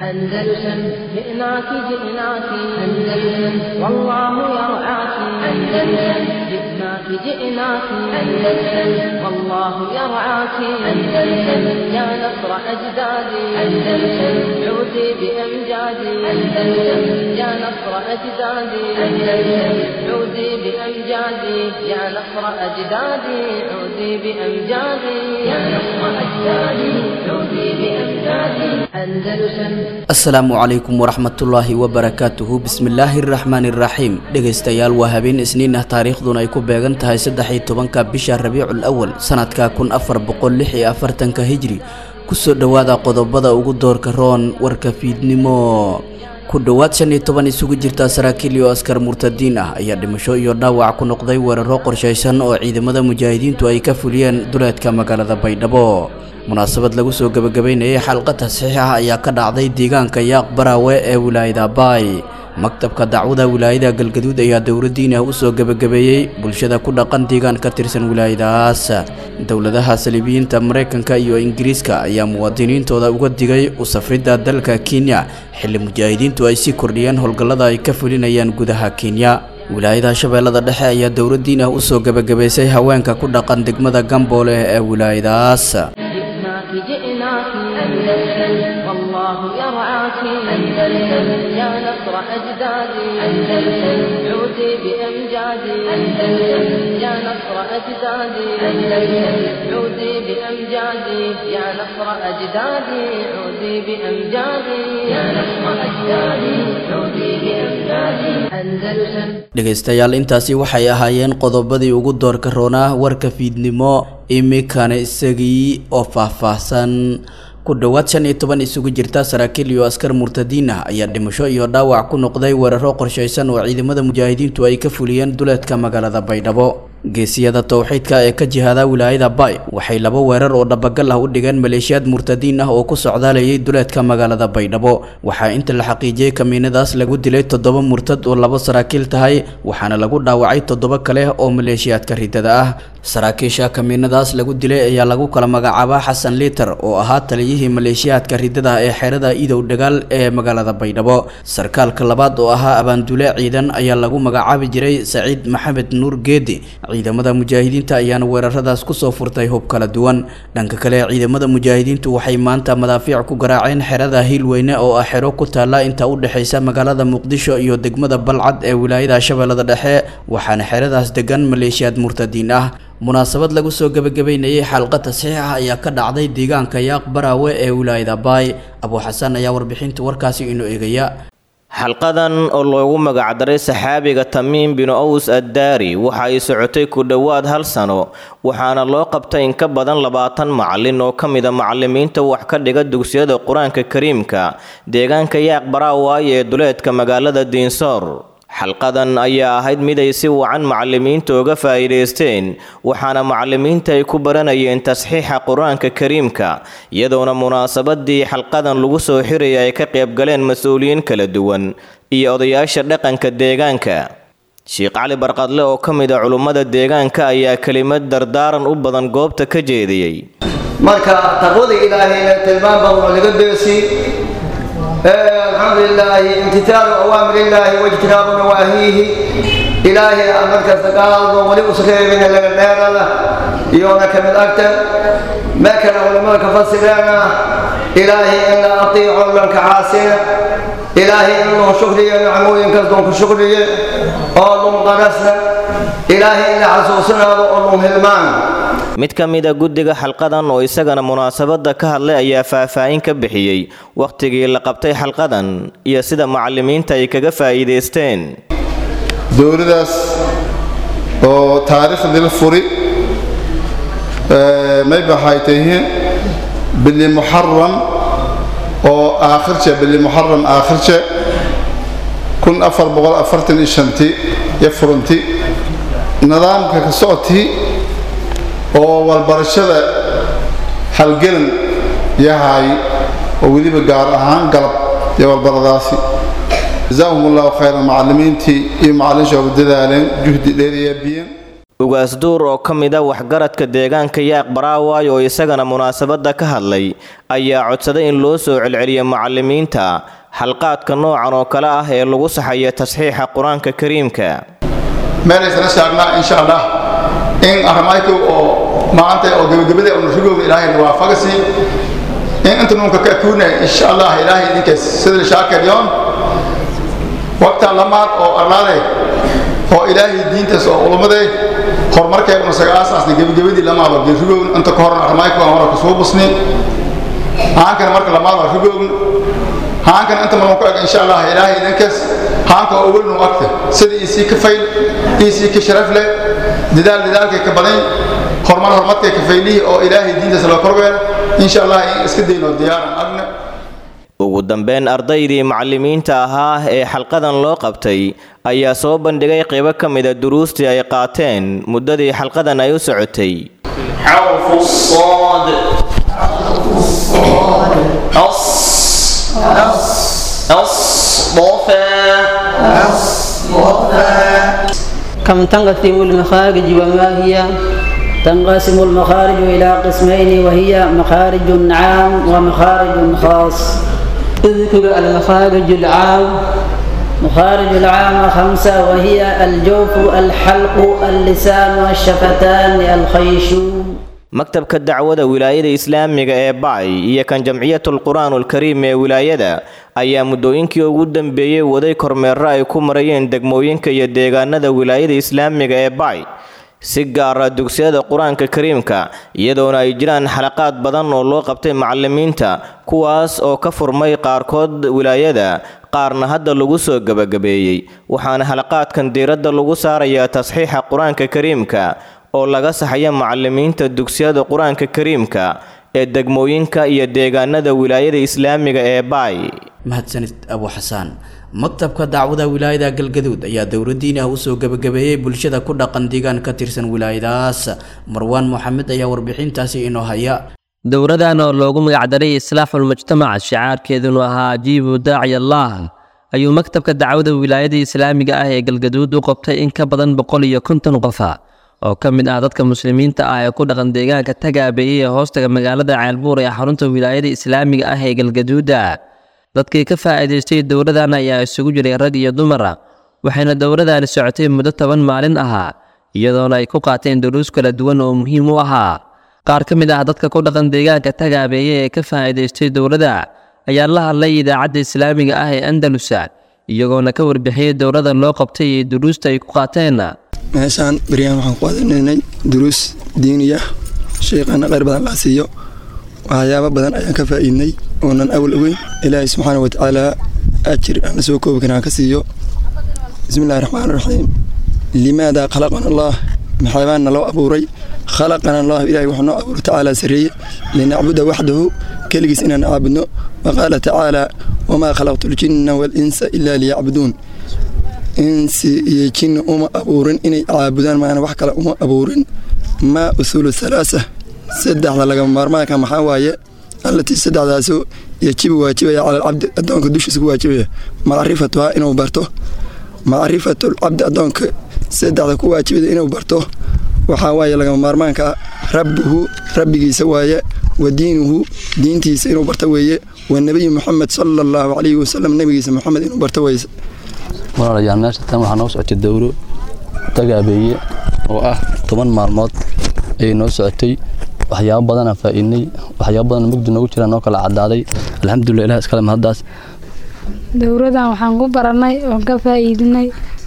أندلسن جئناك جئناك أندلسن والله يرعاك أندلسن جئناك جئناك أندلسن والله يرعاك أندلسن يا نصر أجدادي أندلسن عودي بأمجادي أندلسن يا نصر أجدادي أندلسن عودي بأمجادي يا نصر أجدادي عودي بأمجادي يا نصر أجدادي عودي بأمجادي أندلسن asalaamu calaykum waraxmatullaahi wabarakaatuhu bismillaahi araxmaani iraxiim dhegaystayaal waa habeen isniin ah taariikhduna ay ku beegan tahay saddex iyo tobanka bisha rabiicul awal sanadka kun afar boqol lix iyo afartanka hijri kusoo dhowaada qodobada ugu doorka roon warka fiidnimo ku dhowaad shan iyo toban isugu jirta saraakiil iyo askar murtadiin ah ayaa dhimasho iyo dhaawac ku noqday weeraro qorshaysan oo ciidamada mujaahidiintu ay ka fuliyeen duleedka magaalada baydhabo munaasabad lagu soo gebagabeynayay xalqa tasxiix ah ayaa ka dhacday deegaanka yaaq baraawe ee wilaayada baay maktabka dacwada wilaayada galgaduud ayaa dowladdiin ah usoo gebagabeeyey bulshada ku dhaqan deegaan ka tirsan wilaayadahaas dowladaha saliibiyiinta maraykanka iyo ingiriiska ayaa muwaadiniintooda uga digay u safridda dalka kenya xilli mujaahidiintu ay sii kordhiyeen howlgallada ay ka fulinayaan gudaha kenya wilaayada shabeellada dhexe ayaa dowladdiin ah usoo gebagabaysay haweenka ku dhaqan degmada gamboole ee wilaayadahaas جئناك جئناك أندلسن والله يرعاك أندلسن يا نصر أجدادي أندلسن عودي بأمجادي أندلسن يا نصر أجدادي أندلسن عودي بأمجادي يا نصر أجدادي عودي بأمجادي يا نصر أجدادي عودي بأمجادي أندلسن dhegaystayaal intaasi waxay ahaayeen qodobadii ugu doorka roonaa warka fiidnimo imikana isagii oo faahfaahsan ku dhowaad shan iyo toban isugu jirta saraakiil iyo askar murtadiin ah ayaa dhimasho iyo dhaawac ku noqday weeraro qorshaysan oo ciidamada mujaahidiintu ay ka fuliyeen duleedka magaalada baydhabo geesiyada towxiidka ee ka jihaada wilaayada bay waxay laba weerar oo dhabagal ah u dhigeen maleeshiyaad murtadiin ah oo ku socdaalayay duleedka magaalada baydhabo waxaa inta la xaqiijiyey kamiinadaas lagu dilay toddoba murtad oo labo saraakiil tahay waxaana lagu dhaawacay toddoba kale oo maleeshiyaadka ridada ah saraakiisha kamiinadaas lagu dilay ayaa lagu kala magacaabaa xasan liiter oo ahaa taliyihii maleeshiyaadka ridada ee xerada idow dhagaal ee magaalada baydhabo sarkaalka labaad oo ahaa abaandule ciidan ayaa lagu magacaabi jiray saciid maxamed nuur geedi ciidamada mujaahidiinta ayaana weeraradaas kusoo furtay hub kala duwan dhanka kale ciidamada mujaahidiintu waxay maanta madaafiic ku garaaceen xerada hiilweyne oo ah xero ku taalla inta u dhexaysa magaalada muqdisho iyo degmada balcad ee wilaayada shabeellada dhexe waxaana xeradaas degan maleeshiyaad murtadiin ah munaasabad lagu soo gebagabeynayay xalqa tasxiix ah ayaa ka dhacday deegaanka yaaq baraawe ee wilaayada baay abuu xasan ayaa warbixinta warkaasi inoo eegaya xalqadan oo loogu magacdaray saxaabiga tamiim binu aws addaari waxa ay socotay ku dhowaad hal sano waxaana loo qabtay in ka badan labaatan macalin oo ka mida macalimiinta wax ka dhiga dugsiyada qur-aanka kariimka deegaanka yaaq baraawaay ee duleedka magaalada diinsoor xalqadan ayaa ahayd mid ay si wacan macalimiinta uga faa'iidaysteen waxaana macalimiinta ay ku baranayeen tasxiixa qur-aanka kariimka iyadoona munaasabadii xalqadan lagu soo xiraya ay ka qaybgaleen mas-uuliyiin kala duwan iyo odayaasha dhaqanka deegaanka sheekh cali barqadle oo ka mid a culummada deegaanka ayaa kelimad dardaaran u badan goobta ka jeediyey marka taqwada ilaahayna tilmaan badan oo laga deesi الحمد لله امتثال أوامر الله واجتناب نواهيه إلهي أمرك استقال ولي أسخير من الليل يونك من أكتر ما كان علماء فسرنا إلهي إن أطيع لك عاسين إلهي إنه شكري نعمو ينكسدون كشكري أولهم قرسنا إلهي إن عسوسنا وأولهم هلمان mid ka mid a guddiga xalqadan oo isagana munaasabadda ka hadlay ayaa faahfaahin ka bixiyey wakhtigii la qabtay xalqadan iyo sida macalimiinta ay kaga faa'iidaysteen dowladaas oo taariikhdii la furi may baxay tahiin bili muxaram oo aakhirje bili muxaram aakhirje kun afar boqol afartan iyo shanti iyo furanti nidaamka ka socotii oo walbarashada halgelan yahay oo weliba gaar ahaan galab iyo walbaradaasi jazaahum allahu khayran macalimiintii iyo macalin shooga dadaaleen juhdi dheeriya biyen ugaas duur oo ka mid a waxgaradka deegaanka yaaq baraaway oo isagana munaasabadda ka hadlay ayaa codsaday in loo soo celceliyo macallimiinta xalqaadka noocan oo kale ah ee lagu saxayo tasxiixa qur-aanka kariimka meelaysana shaagnaa insha allah in arrimayku oo maanta oo gebagabada oo nashigooda ilaahayna waafaqasi in inta nuunka ka akuunay insha allah ilaahay idinkaas sida shaakadyoon waqtaa lamaad oo arlaaday oo ilaahay diintaas oo ulumaday horumarkay una saga aasaasnay gebagabadii lamaad oo geerigoogn inta ka horna arrimayku aan hore kasoo busni haankana marka lamaad oo rigoogn haankana inta marun ku eg insha allah ilaahay idinkaas haanka oo welnu agta sida isii ka fayl isii ka sharaf leh dadaal dadaalkay ka badan horumar horumarkay ka faylihii oo ilaahay diintaas loo korbeela insha allah in iska dayno diyaaran agna ugu dambeyn ardaydii macallimiinta ahaa ee xalqadan loo qabtay ayaa soo bandhigay qaybo ka mida duruustii ay qaateen muddadii xalqadan ay u socotay حرف الصاد أص أصطفى كم تنقسم المخارج وما هي تنقسم المخارج إلى قسمين وهي مخارج عام ومخارج خاص اذكر المخارج العام مخارج العام خمسة وهي الجوف الحلق اللسان الشفتان الخيشوم maktabka dacwada wilaayada islaamiga ee bacay iyo kan jamciyatul qur-aanul kariim ee wilaayada ayaa muddooyinkii ugu dambeeyey waday kormeero ay ku marayeen degmooyinka iyo deegaanada wilaayada islaamiga ee bacay si gaara dugsiyada qur-aanka kariimka iyadoona ay jiraan xalaqaad badan oo loo qabtay macallimiinta kuwaas oo ka furmay qaarkood wilaayada qaarna hadda lagu soo gebagabeeyey waxaana xalaqaadkan diiradda lagu saarayaa tasxiixa qur-aanka kariimka oo laga saxaya macallimiinta dugsiyada qur-aanka kariimka ee degmooyinka iyo deegaanada wilaayada islaamiga ee baay mahadsanid abu xasaan maktabka dacwada wilaayada galgaduud ayaa dowladdiin ah usoo gebagabeeyey bulshada ku dhaqan deegaan ka tirsan wilaayadaas marwaan moxamed ayaa warbixintaasi inoo haya dowradan oo loogu magacdaray islaaxul mujtamac shicaarkeedunu ahaa ajiibu daaci allah ayuu maktabka dacwada wilaayada islaamiga ah ee galgaduud u qabtay in ka badan boqol iyo konton qofa oo ka mid ah dadka muslimiinta ah ee ku dhaqan deegaanka tagaabeeyey ee hoostaga magaalada ceelbuur ee xarunta wilaayada islaamiga ah ee galgaduuda dadkii ka faa'iidaystay dowladan ayaa isugu jiray rag iyo dumara waxayna dowladani socotay muddo toban maalin ahaa iyadoona ay ku qaateen duruus kala duwan oo muhiim u ahaa qaar ka mid ah dadka ku dhaqan deegaanka tagaabeeye ee ka faa'iidaystay dowladda ayaa la hadlay idaacadda islaamiga ah ee andalusa iyagoona ka warbixiyey dowladda loo qabtay iyo duruusta ay ku qaateen meeshaan baryahan waxaan ku qaadanaynay duruus diiniya sheekhana kheyr badan laa siiyo waxyaabo badan ayaan ka faa'iidnay oonan awal ogeyn ilaahay subxaana wa tacaala ajir aan la soo koobi karin aan ka siiyo bismi illahi raxmaan raxiim limaada khalaqana allah maxaabaana loo abuuray khalaqana allah ilahay wuxuu noo abuuray tacaala sarreeye linacbuda waxdahu keligiis inaan caabudno waqaala tacaala wamaa khalaqtu ljinna waalinsa ilaa liyacbuduun insi iyo jinni uma abuurin inay caabudaan maana wax kale uma abuurin maa usuulu halaasa saddexda lagama maarmaanka maxaa waaye allatii saddexdaasu yajibu waajibaya cala alcabdi addoonka dushiisa ku waajibaya macrifatuhaa inuu barto macrifatulcabdi addoonka saddexda ku waajibaya inuu barto waxaa waaye lagama maarmaanka rabbuhu rabbigiisa waaye wa diinuhu diintiisa inuu barto weeye wa nebiyu moxamed sala allahu calayhi wasalam nebigiisa moxamed inuu barto weyse walaalayaal meesha tan waxaa noo socotay dowro tagaabeeye oo ah toban maalmood ayay noo socotay waxyaabo badanaa faa'iidnay waxyaabo badan mugdi noogu jiraan noo kala caddaaday alxamdulilah ilah iskale mahaddaas dowradan waxaan ku barannay oon ka faa'iidinay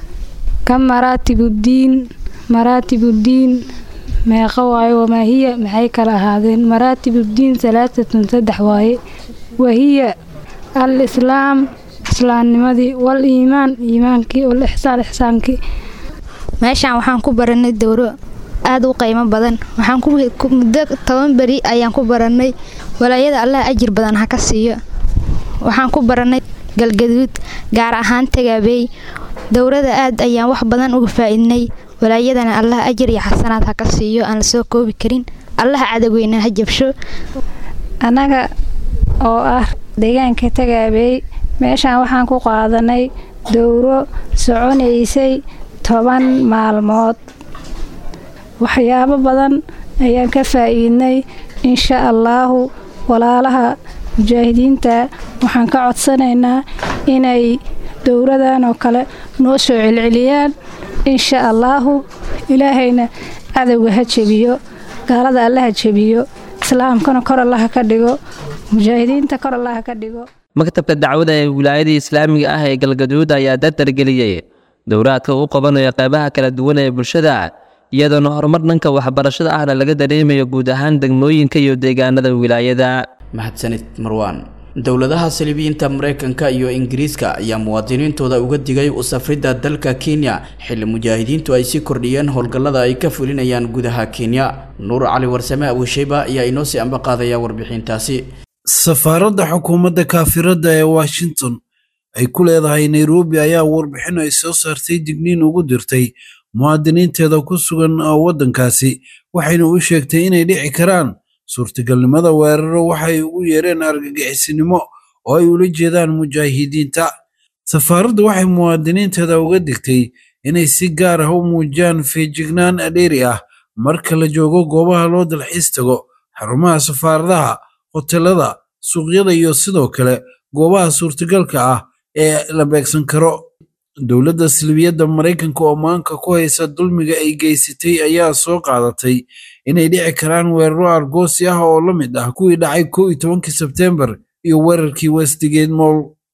ka maraatibuddiin maraatibuddiin meeqa waaye wamaa hiya maxay kala ahaadeen maraatibuddiin salaatatun saddex waaye wahiya al islaam islaamnimadii wal iimaan iimaankii wal ixsaan ixsaankii meeshaan waxaan ku barannay dowro aada u qiimo badan waxaan muddo toban beri ayaan ku barannay walaayada allah ajir badan ha ka siiyo waxaan ku barannay galgaduud gaar ahaan tagaabeey dowrada aad ayaan wax badan uga faa'iidnay walaayadana allah ajir iyo xasanaad ha ka siiyo aan la soo koobi karin allah cadaweyna ha jabsho annaga oo ah deegaanka tagaabeey meeshaan waxaan ku qaadanay dowro soconaysay toban maalmood waxyaabo badan ayaan ka faa'iidnay insha allaahu walaalaha mujaahidiinta waxaan ka codsanaynaa inay dowradan oo kale noo soo celceliyaan insha allaahu ilaahayna cadowga ha jebiyo gaalada alla ha jebiyo islaamkana kor allaha ka dhigo mujaahidiinta kor allaha ka dhigo maktabka dacwada ee wilaayada islaamiga ah ee galgaduud ayaa dardargeliyey dowraadka uu qabanayo qeybaha kala duwan ee bulshada iyadoona horumar dhanka waxbarashada ahna laga dareemayo guud ahaan degmooyinka iyo deegaanada wilaayada mahadsanid marwaan dowladaha saliibiyiinta maraykanka iyo ingiriiska ayaa muwaadiniintooda uga digay u safridda dalka kenya xilli mujaahidiintu ay sii kordhiyeen howlgallada ay ka fulinayaan gudaha kenya nuur cali warsame abuusheyba ayaa inoo sii amba qaadaya warbixintaasi safaaradda xukuumadda kaafiradda ee washington ay ku leedahay nairobi ayaa warbixin ay soo saartay digniin ugu dirtay muwaadiniinteeda ku sugan waddankaasi waxayna u sheegtay inay dhici karaan suurtagalnimada weeraro waxay ugu yeereen argagixisinimo oo ay ula jeedaan mujaahidiinta safaaraddu waxay muwaadiniinteeda uga digtay inay si gaar ah u muujiyaan feejignaan dheeri ah marka la joogo goobaha loo dalxiis tago xarumaha safaaradaha hotelada suuqyada iyo sidoo kale goobaha suurtagalka ah ee la beegsan karo dowladda silbiyadda maraykanka oo maanka ku haysa dulmiga ay geysatay ayaa soo qaadatay inay dhici karaan weeraro argoosi ah oo la mid ah kuwii dhacay kow iyo tobankii sebteembar iyo weerarkii westgate moll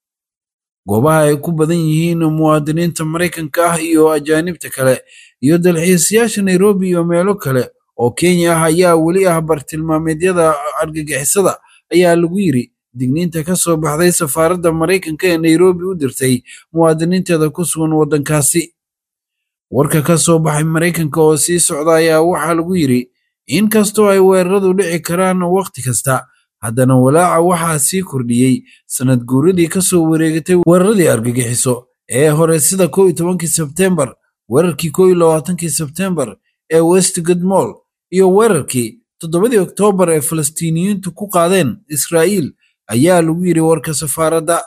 goobaha ay ku badan yihiin muwaadiniinta maraykanka ah iyo ajaanibta kale iyo dalxiisayaasha nairobi iyo meelo kale oo kenya ah ayaa weli ah bartilmaameedyada argagixisada ayaa lagu yiri digniinta ka soo baxday safaaradda maraykanka ee nairobi u dirtay muwaadiniinteeda ku sugan waddankaasi warka ka soo baxay maraykanka oo sii socda ayaa waxaa lagu yidhi in kastoo ay weeraradu dhici karaan wakhti kasta haddana walaaca waxaa sii kordhiyey sanad guuradii ka soo wareegatay weeraradii argagixiso ee hore sida kow iyo tobankii sebteembar weerarkii kow iyo labaatankii sebteembar ee westgate moll iyo weerarkii toddobadii oktoobar ee falastiiniyiintu ku qaadeen israa'iil ayaa lagu yidhi warka safaaradda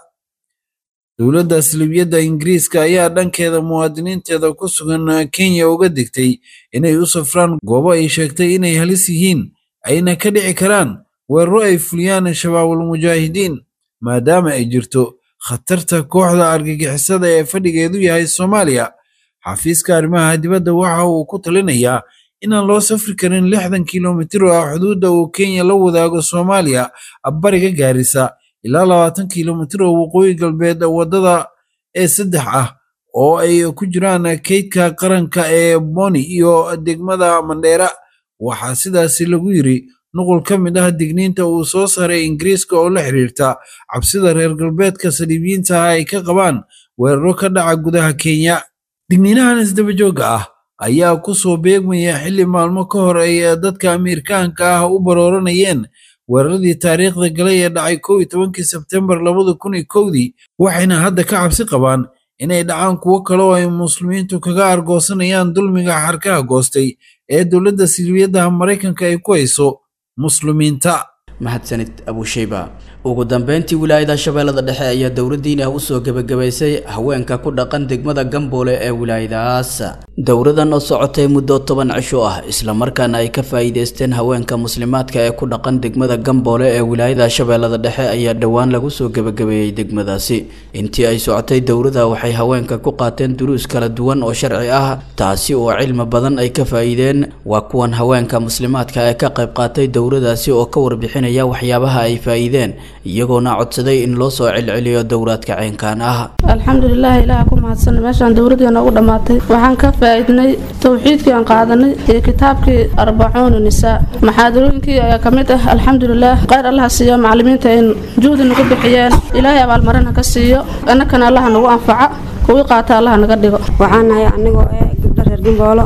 dowladda salibiyadda ingiriiska ayaa dhankeeda muwaadiniinteeda ku sugan kenya uga digtay inay u safraan goobo ay sheegtay inay halis yihiin ayna ka dhici karaan weeraro ay fuliyaan shabaabul mujaahidiin maadaama ay jirto khatarta kooxda argagixisada ee fadhigeedu yahay soomaaliya xafiiska arrimaha dibadda waxa uu ku talinayaa inaan loo safri karin lixdan kilomitir oo ah xuduudda uu kenya la wadaago soomaaliya bariga gaarisa ilaa labaatan kilomitir oo waqooyi galbeed waddada ee saddex ah oo ay ku jiraan kaydka qaranka ee boni iyo degmada mandheera waxaa sidaasi lagu yiri nuqul ka mid ah digniinta uu soo saaray ingiriiska oo la xiriirta cabsida reer galbeedka saliibiyiinta ah ay ka qabaan weeraro ka dhaca gudaha kenya digniinahan isdabajooga ah ayaa ku soo beegmaya xilli maalmo ka hor ay dadka amiirkaanka ah u barooranayeen weeraradii taariikhda galay ee dhacay kow iyo tobankii sebtembar labada kun iyo kowdii waxayna hadda ka cabsi qabaan inay dhacaan kuwo kale oo ay muslimiintu kaga argoosanayaan dulmiga xarkaha goostay ee dowladda silbiyadaha maraykanka ay ku hayso muslimiinta mahadsanid abusheyba ugu dambeyntii wilaayada shabeellada dhexe ayaa dowladdiin ah usoo gebagabaysay haweenka ku dhaqan degmada gamboole ee wilaayadaas dowradan oo socotay muddo toban cisho ah islamarkaana ay ka faa'iideysteen haweenka muslimaadka ee ku dhaqan degmada gamboole ee wilaayada shabeellada dhexe ayaa dhowaan lagu soo gebagabeeyey degmadaasi intii ay socotay dowrada waxay haweenka ku qaateen duruus kala duwan oo sharci ah taasi oo cilmi badan ay ka faa'iideen waa kuwan haweenka muslimaadka ee ka qayb qaatay dowradaasi oo ka warbixinaya waxyaabaha ay faa'iideen iyagoona codsaday in loo soo celceliyo dowraadka ceenkan ah alxamdulilah ilaah ku mahadsan meeshaan dowladii noogu dhammaatay waxaan ka faa'iidnay towxiidkii aan qaadanay iyo kitaabkii arbacuuna nisaa maxaadarooyinkii ayaa ka mid ah alxamdulilah khayr allaha siiyo macalimiinta in juhdi nagu bixiyeen ilaahay abaalmarina ka siiyo annakana allaha nagu anfaca kuwii qaata allaha naga dhigo waxaan nahay anigoo ee gabdho reer gimboolo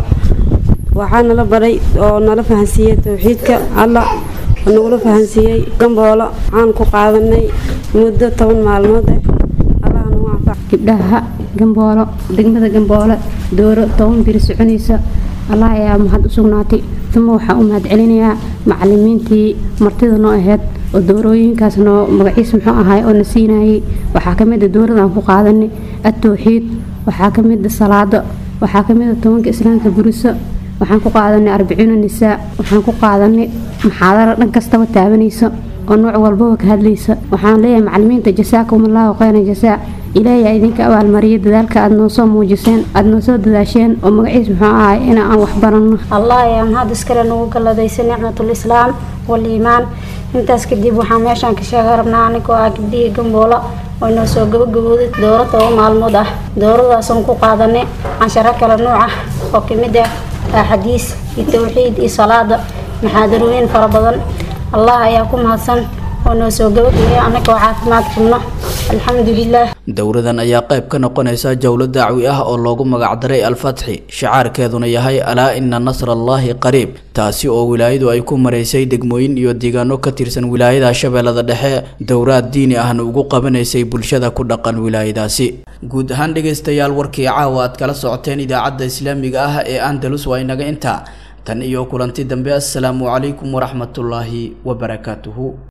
waxaa nala baray oo nala fahansiiyey towxiidka allah nagula fahansiiyey gamboolo waxaan ku qaadanay muddo toban maalmood eh allaha nagu anfac gabdhaha gamboolo degmada gamboole dooro toban biri soconaysa allah ayaa mahad u sugnaatay uma waxaa u mahad celinayaa macalimiintii martida noo ahayd oo doorooyinkaas noo magaciis muxuu ahaay oo na siinayay waxaa ka mid a dowladaan ku qaadanay atowxiid waxaa ka mid a salaado waxaa ka mid a tobanka islaamka buriso waxaan ku qaadanay arbaciina nisaa waxaan ku qaadanay maxaadara dhan kastaba taabanaysa oo nooc walbaba ka hadlaysa waxaan leeyahay macalimiinta jasaakum allahu khayran jasaa ilaahay aa idinka abaalmariya dadaalka aad noo soo muujiseen aad noo soo dadaasheen oo magaciis muxuu ahay in aan wax baranno allah ayaa mahad iskale nagu galladaysa nicmatul islaam waliimaan intaas kadib waxaan meeshaan ka sheega rabnaa anigoo ah gabdhihii gamboola oo inoo soo gabagabooday dooro toba maalmood ah dooradaasoon ku qaadanay cansharo kala nuuc ah oo kamid ah axadiis iyo towxiid iyo salaada maxaadarooyin fara badan allah ayaa ku mahadsan oo noo soo gabagabaya annagoo caafimaad qabno alxamdulilah dowradan ayaa qayb ka noqonaysa jowlo dacwi ah oo loogu magacdaray alfatxi shacaarkeeduna yahay alaa ina nasrallaahi qariib taasi oo wilaayadu ay ku maraysay degmooyin iyo deegaano ka tirsan wilaayada shabeellada dhexe dowraad diini ahna ugu qabanaysay bulshada ku dhaqan wilaayadaasi guud ahaan dhegaystayaal warkii caawa aad kala socoteen idaacadda islaamiga ah ee andalus waa inaga intaa tan iyo kulanti dambe assalaamu calaykum waraxmatullaahi wabarakaatuhu